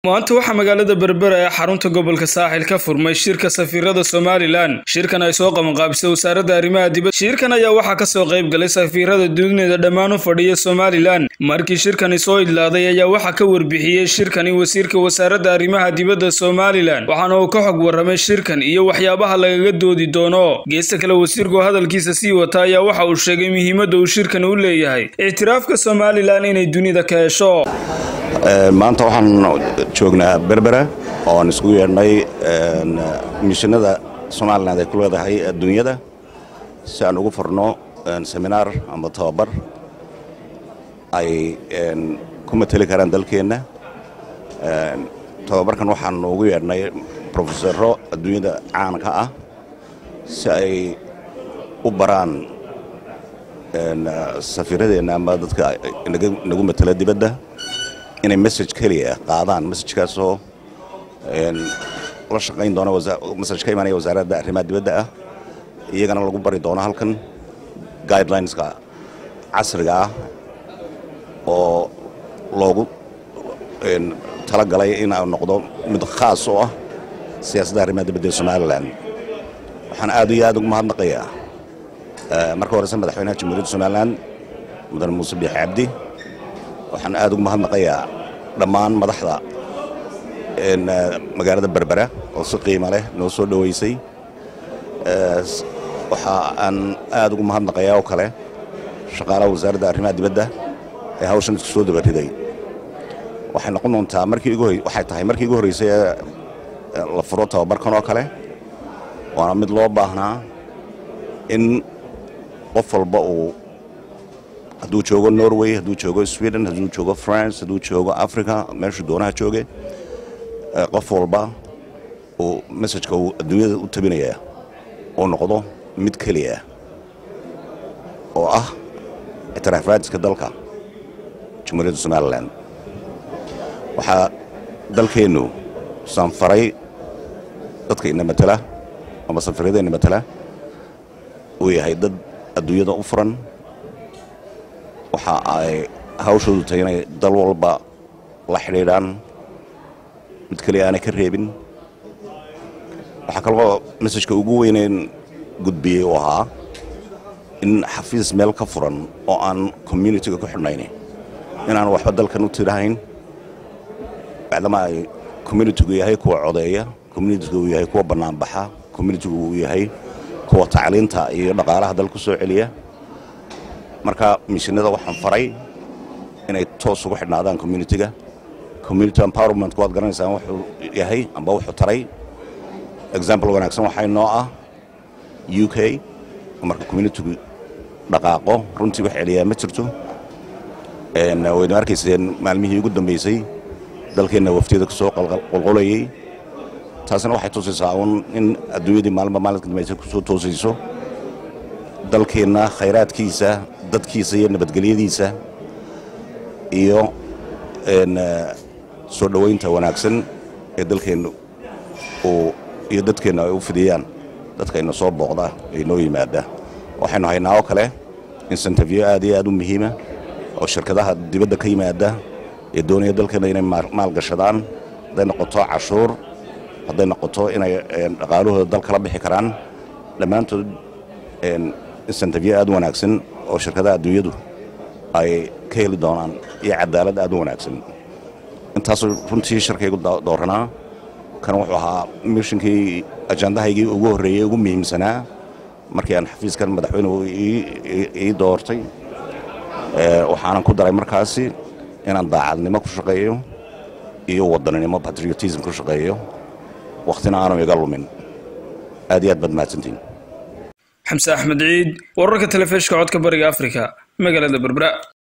maanta waxaa magaalada berbera ee xarunta gobolka saaxil ka furmay shirka safiirada somalilan shirkan ay soo qabanqaabisay wasaaradda arrimaha dibadda shirkan ayaa waxaa kasoo qayb galay safiirada dunida dhammaan u fadhiya somalilan markii shirkani soo idlaaday ayaa waxaa ka warbixiyey shirkani wasiirka wasaaradda arrimaha dibadda somalilan waxaana uu ka xog warramay shirkan iyo waxyaabaha lagaga doodi doono geesta kale wasiirku hadalkiisa sii wata ayaa waxa uu sheegay muhiimadda uu shirkan u leeyahay ictiraafka somalilan inay dunida ka hesho maanta waxaan joognaa berbera oo aan isku yeedhnay mishinada somalilan ay ku leedahay adduunyada si aan ugu furno seminaar ama tababar ay ku mateli karaan dalkeenna tababarkan waxaan ugu yeedhnay brofesaro adduunyada caanka ah si ay u baraan safiiradeenna ama dadka nagu matela dibadda inay message keliya qaadaan messajkaasoo la shaqayn doona message ka imanaya wasaaradda arrimaha dibadda ah iyagana lagu bari doono halkan guidelineska casriga ah oo loogu talagalay in uu noqdo mid khaas u ah siyaasadda arrimaha dibadda ee somalilan waxaan aad iyo aad ugu mahadnaqayaa marka horeyse madaxweynaha jamhuuriyadda somalilan mudane muuse biix cabdi waxaan aad ugu mahadnaqayaa dhammaan madaxda magaalada berbera oo si qiimo leh noo soo dhoweysay waxa aan aad ugu mahadnaqayaa oo kale shaqaalaha wasaaradda arrimaha dibadda ee hawshan isku soo dabariday waxay noqon doontaa markii igu waxay tahay markii igu horreysay ee la furo tababarkan oo kale waana mid loo baahnaa in qof walba uu hadduu joogo norway hadduu joogo sweden hadduu joogo france hadduu joogo africa meeshuu doonaha jooge qof walba uu messajka uu adduunyada u tabinaya uu noqdo mid keliya oo ah ictiraafaadiska dalka jamhuuriyadda somalilan waxaa dalkeennu sanfaray dadka ina matela ama safiirada ina matela uu yahay dad adduunyada u furan waxa ay hawshoodu tahay inay dal walba la xidhiidhaan mid keliya aanay ka reebin waxaa kaloo messajka ugu weyneyn gudbiyey uu ahaa in xafiis meel ka furan oo aan communitiga ku xidhnayn inaan waxba dalkan u tirahayn bacdama ay communitigu yahay kuwa codeeya communitigu uu yahay kuwa bannaanbaxa communitigu uu yahay kuwa tacliinta iyo dhaqaalaha dal ku soo celiya marka mishinada waxaan faray inay toos ugu xidhnaadaan communitiga community empowerment waad garanaysaan wuxuu yahay amba wuxuu taray example wanaagsan waxaa inoo ah u k marka communitigu dhaqaaqo runtii wax celiyaa ma jirto waynu arkayseen maalmihii ugu dambeysay dalkeenna waftiyada ku soo qolqolayey taasina waxay tusaysaa uun in adduunyadii maalinba maalinka dambaysa ku soo toosayso dalkeenna khayraadkiisa dadkiisa iyo nabadgelyadiisa iyo soo dhowaynta wanaagsan ee dalkeennu uu iyo dadkeennu ay u fidiyaan dadkayna soo booqda ee noo yimaada waxaynu haynaa oo kale insentifyo aad iyo aad u muhiima oo shirkadaha dibadda ka yimaada ee doonaya dalkeenna inay maalgashadaan hadday noqoto cashuur hadday noqoto inay dhaqaalahooda dal kala bixi karaan dhammaantood insentifyo aad u wanaagsan oo shirkadaha adduunyadu ay ka heli doonaan iyo cadaalad aad u wanaagsan intaasuu runtii shirkaygu dooranaa kan wuxuu ahaa mishinkii ajandahaygii ugu horreeyey ugu muhiimsanaa markii aan xafiiskan madaxweynuhu ii doortay waxaanan ku daray markaasi inaan daacadnimo ku shaqeeyo iyo wadaninimo patriotism ku shaqeeyo wakhtina aanu iga lumin aad iyo aad baad mahadsantiin xamse axmed ciid wararka telefishka codka bariga afrika magaalada berbera